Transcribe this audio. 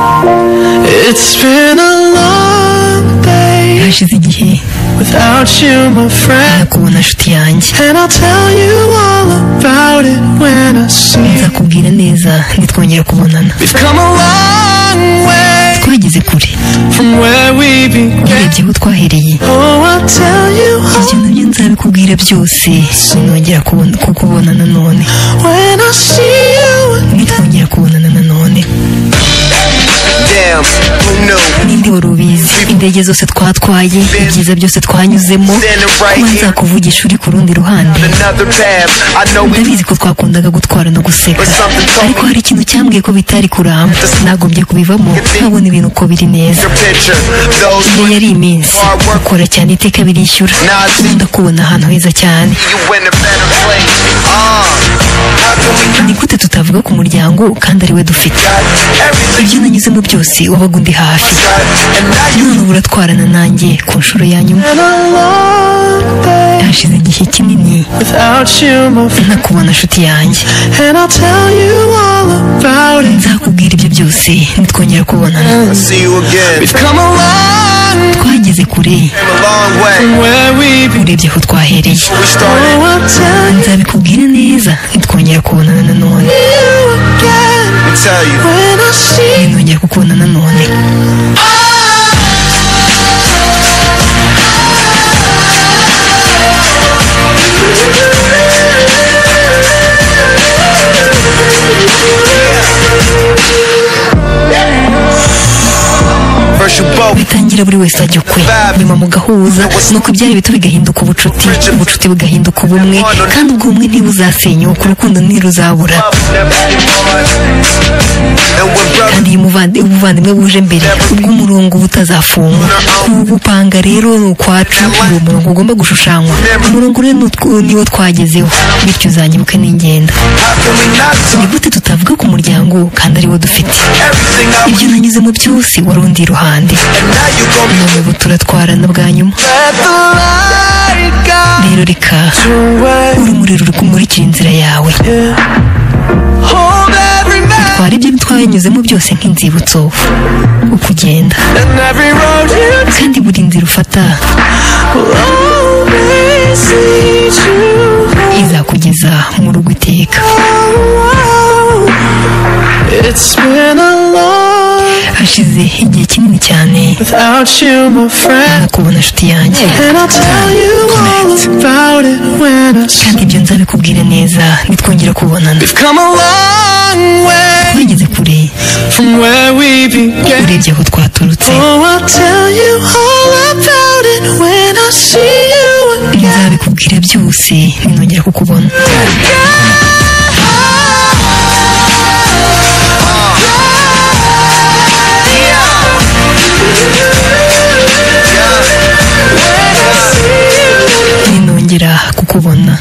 It's been a long day hashize igihe without you, my friend. ntakubona nshuti yanjye And I'll tell you all about it when I see you. nzakubwira neza nitwongera kubonana We've come a long way twageze kure from where we began. urebye aho twahereye Oh, I'll tell you ibyo all nabyo nzabikubwira byose sinongera kubona- kukubonana none when I see you. nitwongera kubonana nanone Damn, who knew? ninde wari ubizi indege zose twatwaye ibyiza byose twanyuzemo kuba nzakuvugisha uri ku rundi ruhande Another path. I know we ndabizi ko twakundaga gutwara no guseka ariko hari ikintu cyambwiye ko bitari kuramba nagombye kubivamo nkabona ibintu uko biri neza your picture. Those iyo who yari iminsi ukora cyane iteka birishyura nkunda kubona ahantu heza cyane you in a better place. Ah, how can we ni gute tutavuga ku muryango kandi ariwe dufite got everything ibyo nanyuzemo byose wabaga undi hafi got? And now you none ubu uratwarana nanjye ku nshuro ya nyuma And a long day hashize igihe kinini without you, my friend. ntakubona nshuti yanjye And I'll tell you all about it. nzakubwira ibyo byose nitwongera kubonana I see you again. We've come a long way twageze kure Came a long way. from where we began. urebye aho twahereye We started. Oh, I'll tell nzabikubwira neza nitwongera kubonana nanone you again Let me tell you. when I see you. nongera kukubona nanone First you both. bitangira buri wese ajya ukwe nyuma mugahuza nuko ibyari bito bigahinduka ubucuti ubucuti bugahinduka ubumwe kandi ubwo bumwe ntibuzasenyuka urukundo ntiruzabura Never anymore. And we're brothers. kandi iyo umuvandi- ubuvandimwe buje mbere ubwo umurongo uba utazafungwa kuwupanga rero ni ukwacu ni umurongo ugomba gushushanywa umurongo rero ni utw- niwo twagezeho bityo uzanyibuke n'ingenda How can we not ni talk gute tutavuga ku muryango kandi ariwo dufite everything I ibyo nanyuzemo byose wari undi iruhande And now you gon' be none ubu turatwarana bwa nyuma Let the light guide rero reka your way. urumuri ruri kumurikira inzira yawe Hold every man twari ibyo twanyuzemo byose nk'inzibutso uko ugenda and every road you kandi buri nzira ufata take will always lead you. home. izakugeza mu rugo iteka It's been a long hashize igihe kinini cyane without you, my friend. nakubona nshuti yanjye And I'll tell you all about it when I see kandi ibyo nzabikubwira neza nitwongera kubonana We've come a long way twageze kure from where we began. urebye aho twaturutse Oh, I'll tell you all about it when I see you again. nzabikubwira byose ninongera kukubona ninongera kukubona